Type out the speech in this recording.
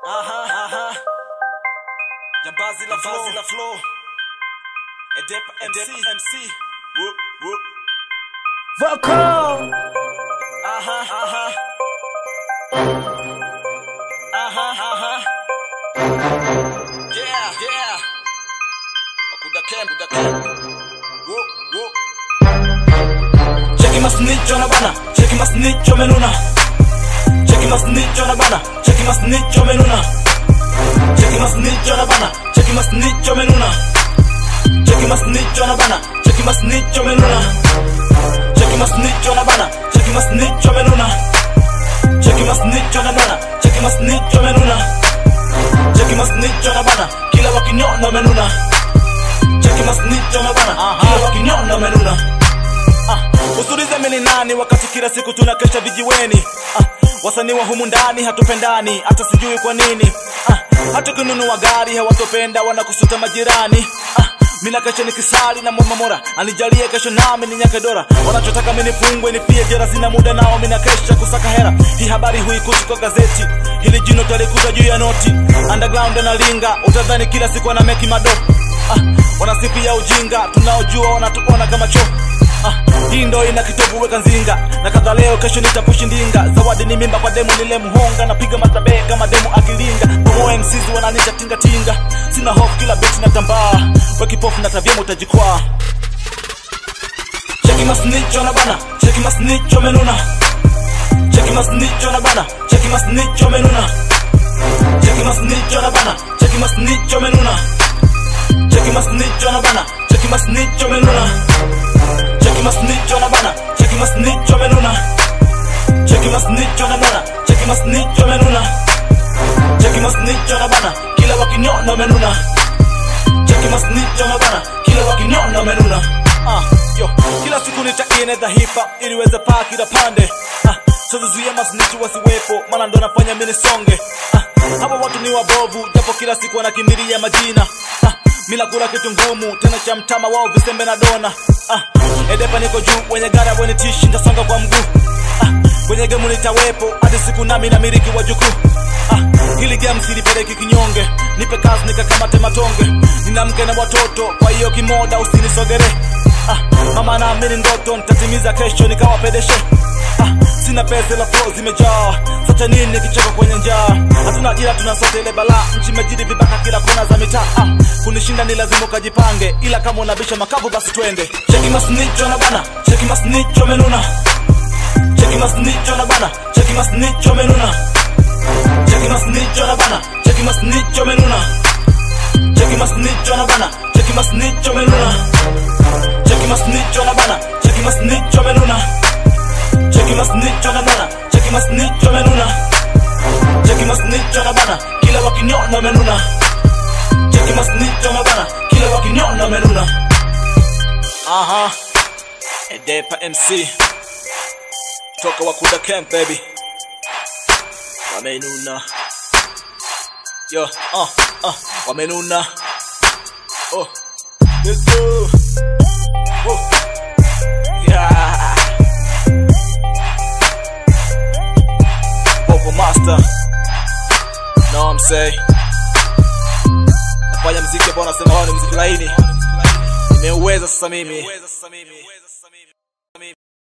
Aha, aha. Jambazi la flow, la flow. Edepa MC, MC. Whoop, whoop. Vocal. Aha, aha. Aha, aha. Yeah, yeah. Wakuda camp, kuda camp. Whoop, whoop. Cheki masnicho na bana, cheki masnicho menuna. Cheki masnicho na bana, cheki masnicho menuna. Cheki masnicho na bana, cheki masnicho menuna. Cheki masnicho na bana, cheki masnicho menuna. Cheki masnicho na bana, cheki masnicho menuna. Cheki masnicho na bana, cheki masnicho menuna. Cheki masnicho na bana, kila wakinyona menuna. Cheki masnicho na bana, kila wakinyona menuna. Ah, usulize mimi ni nani wakati kila siku tunakesha vijiweni. Ah, wasanii wa humu ndani hatupendani, hata sijui kwa nini. Ah, hata kununua gari hawatopenda, wanakusuta majirani. Ah, mina kesha nikisali na mwamba mora anijalie kesho nami ni nyake dora. Wanachotaka mimi nifungwe nifie jera, sina muda nao, mina kesha kusaka hera. Hii habari huikuti kwa gazeti, hili jino talikuta juu ya noti. Underground analinga, utadhani kila siku ana meki mado. Ah, wanasifia ujinga, tunaojua wanatuona kama choo Ah, hii ndo ina kitovu weka nzinga na kadha leo kesho nitapushi ndinga zawadi ni mimba kwa demu nile mhonga napiga masabe kama demu akilinga bomo MCs wananita tinga tinga sina hofu kila beti na tambaa we kipofu na tavyema utajikwaa cheki masnicho na bana cheki masnicho menuna cheki masnicho na bana cheki masnicho menuna cheki masnicho na bana cheki masnicho menuna cheki masnicho na bana cheki masnicho menuna Cheki masnicho na bana, cheki masnicho menuna. Cheki masnicho na bana, cheki masnicho menuna. Cheki masnicho na bana, kila wakinyona menuna. Cheki masnicho na bana, kila wakinyona menuna. Ah, yo, kila siku nitaine dhahifa ili weze paa kila pande. Ah, sizuia masnichi wasiwepo, maana ndo nafanya mimi nisonge. Ah, hapa watu ni wabovu, japo kila siku wanakimbilia majina. Ah, Mina kula kitu ngumu tena cha mtama wao visembe na dona ah, edepa niko juu wenye gari wenye tishi nitasonga kwa mguu ah, kwenye gemu nitawepo hadi siku nami na miliki wa jukuu ah, hili game silipeleki kinyonge nipe kazi nikakamate matonge nina mke na watoto kwa hiyo kimoda usinisogere ah, mama naamini ndoto nitatimiza kesho nikawapedeshe ah, sina pesa la flow zimejaa sasa nini kicheko kwenye njaa hatuna ajira tunasote ile balaa nchi imejiri vibaka kila kona za mitaa ah, kunishinda ni lazima ukajipange ila kama unabisha makavu basi twende cheki masnicho na bana cheki masnicho menuna cheki masnicho na bana cheki masnicho menuna cheki masnicho na bana cheki masnicho menuna cheki masnicho na bana cheki masnicho menuna cheki masnicho na bana cheki masnicho menuna cheki masnicho na bana cheki masnicho menuna cheki masnicho na bana kila wakinyona menuna cheki masnicho na bana kila wakinyona menuna aha edepa mc toka wakuda camp baby wamenuna yo uh, uh, wamenuna oh let's go oh. yeah Popo Master No I'm say Nafanya mziki ambao nasema wao ni mziki laini Nimeuweza sasa mimi